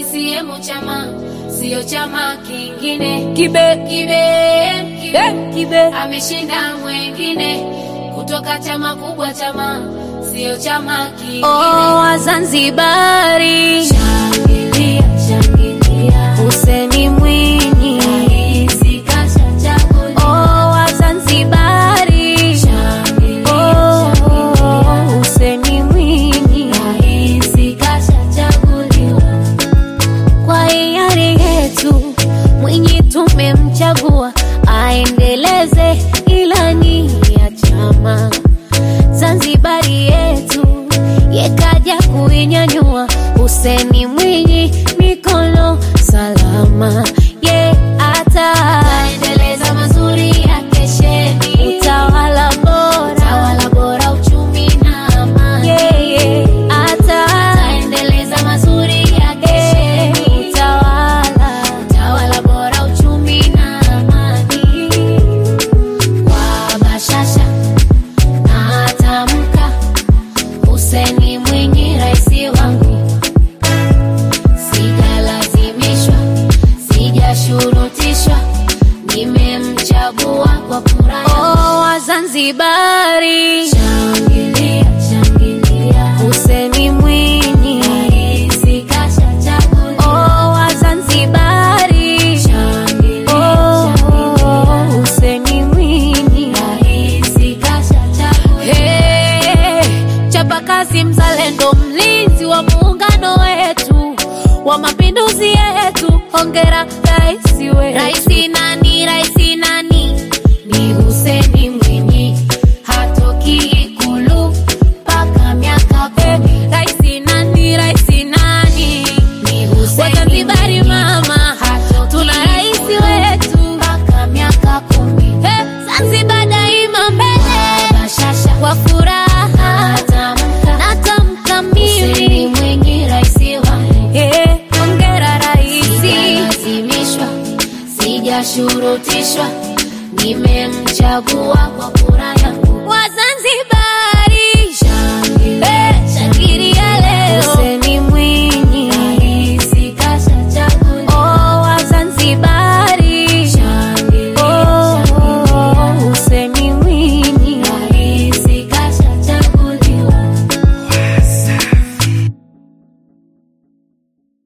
CCM chama sio chama kingine. Kibe Kibe, kibe, eh, kibe ameshinda mwengine kutoka chama kubwa, chama sio chama kingine. oh, Wazanzibari Shangilia, shangilia, Hussein Mwinyi rais kashachaguliwa. oh, Wazanzibari Shangilia, oh, shangilia, Hussein Mwinyi rais kashachaguliwa. kwa hiari yetu Mwinyi tumemchagua aendeleze ilani ya chama. Zanzibari yetu yekaja kuinyanyua. Huseni Mwinyi mikono salama, ye ata Endeleza mazuri ya kesheni, utawala bora tawala bora, uchumi na amani. yeye ata Endeleza mazuri ya kesheni, utawala tawala bora, uchumi na amani. Kwa bashasha na atamka, Hussein Mwinyi raisi wangu, sijalazimishwa, sijashurutishwa, nimemchagua kwa kura yangu. oh, Wazanzibari Shangilia, shangilia, Huseni Mwinyi rais kashachaguliwa. oh, Wazanzibari Shangilia, oh, shangilia, Huseni Mwinyi rais kashachaguliwa. Hey, chapakazi mzalendo, mlinzi wa muungano wetu wa mapinduzi yetu, hongera rais wetu. Raisi nani, raisi nani? Ni Hussein Mwinyi, hatoki Ikulu mpaka miaka kumi. Raisi nani, raisi nani? Ni Hussein Wazanzibari Mwinyi, mama, hatoki tuna rais Ikulu wetu. mpaka miaka kumi. Hey, Zanzibar daima mbele Bashasha kwa furaha, atamka, natamka Hussein mimi Mwinyi raisi wangu. Hey, hongera raisi. Sijalazimishwa, sijashurutishwa, nimemchagua kwa kura yangu. Wazanzibari Shangilia, Eh,